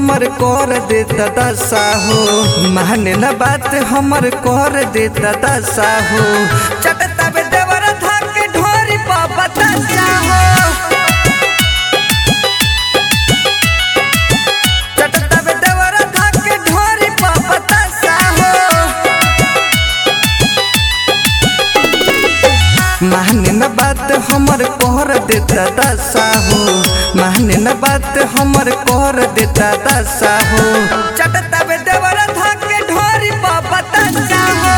हमर कर देता दशा हो माने न बात हमर कर देता दशा हो चटता बे देवर धाके ढोरी पा बतासा हो चटता बे देवर धाके ढोरी पा बतासा हो माने न बात हमर कर देता दशा हो माने न बात हमर कर देता दशा हो चटता बे देवर धाके ढोरी पा बतासा हो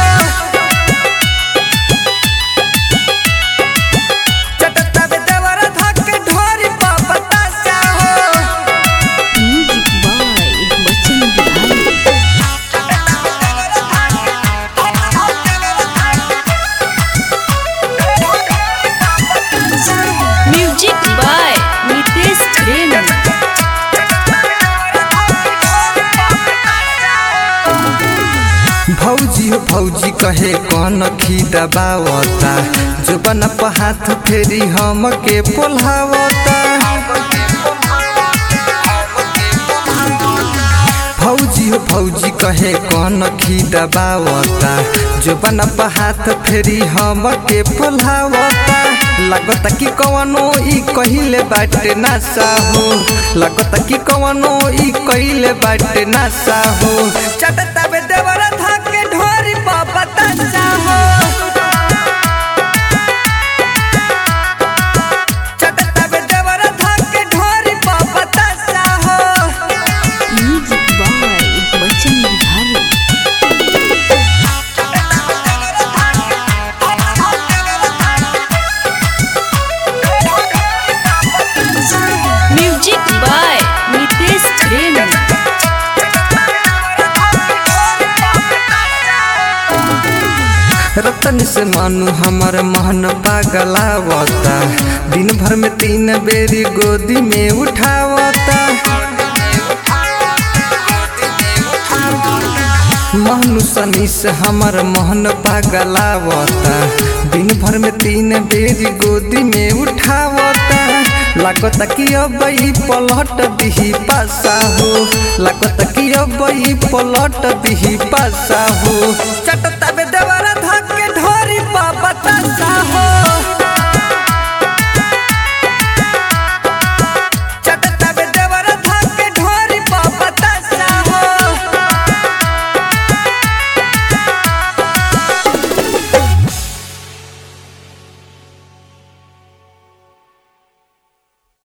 चटता बे देवर धाके ढोरी पा बतासा हो music by Bachchan Bihari music by Nitesh Prem भौजी हो भौजी कहे कौन खी दबावता जो बन हाथ फेरी हम के पोल्हावता भौजी हो भौजी कहे कौन खी दबावता जो बन हाथ फेरी हम के पोल्हावता लगता कि कवनो ई कहिले बाटे नासा हो लगता कि कवनो ई कहिले बाटे नासा हो चटता बे देवर धाके ढोरी पा बतासा हो चटता बे देवर धाके ढोरी पा बतासा हो music by Bachchan Bihari music by Nitesh Prem रतन से मानु हमर महन पागलावता दिन भर में तीन बेरी गोदी में उठावता महनु सनी से हमर मोहन पागलावता दिन भर में तीन बेरी गोदी में उठावता लागता कि अब ई पलट दिही पासा हो लागता कि अब ई पलट दिही पासा हो चटता बे देवर धके ढोरी पा बतासा हो